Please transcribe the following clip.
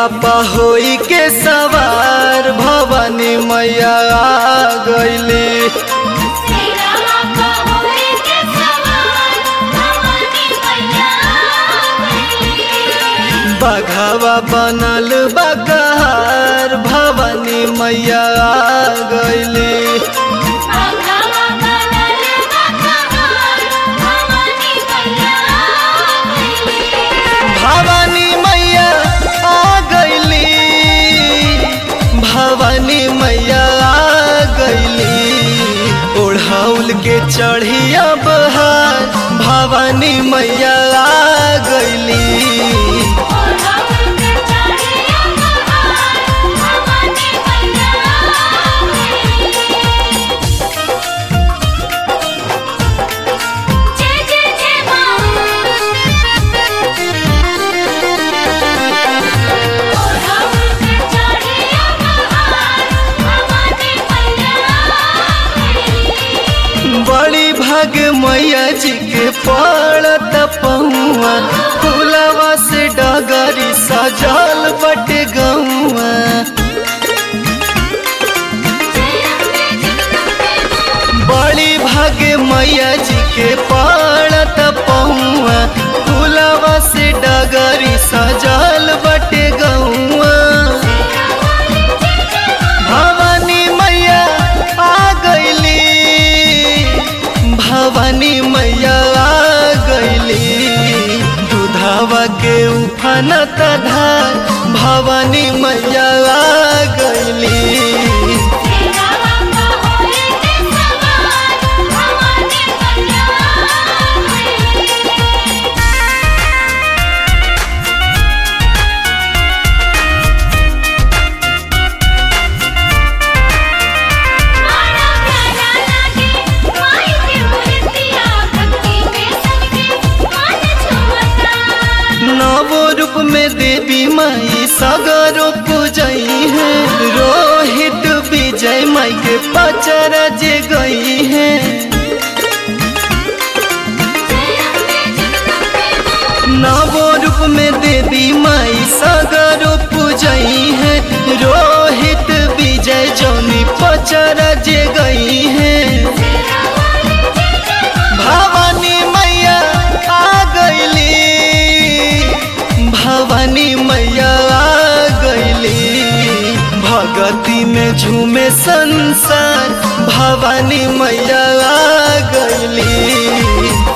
सिरवा पहोई के सवार भवानी मैया आ गईली सिरवा पहोई के सवार भवानी मैया गईली बघावा बनल बकहार भवानी मैया आ गईली बाघावा बनल बकहार भवानी मैया गईली भवानी मैया आ गईली भवानी मैया आ गईली ओढ़ाउल के चढ़िया बहार भवानी मैया आ गईली ओढ़ाउल के चढ़िया बहार भवानी मैया गईली जय जय जय मां ओढ़ाउल के चढ़िया बहार भवानी मैया गईली बड़ी भाग मैया जी के पड़त पहुआ फूलवा से डगरी सजल बटे गौआ बड़ी भागे मैया जी के पड़त पहुआ फूलवा से डगरी सजल बटे गौआ भवानी मैया आ गईली भवानी मैया आ गईली दूधावा के उफानत धार भवानी मैया आ गईली सिरवा पहोई के सवार भवानी मैया गईली मारा प्यारा लागे माई के मूर्तिया भक्ति में सबके मन झूमता नवो रूप में देवी माई सगरो पूजई है रोहित विजय माई के पचरा जे गई है नवो रूप में देवी माई सगरो पूजई है रोहित विजय जौनी पचरा जे गई है भवानी मैया आ गईली भवानी मैया आ गईली भगती में झूमे संसार भवानी मैया आ गईली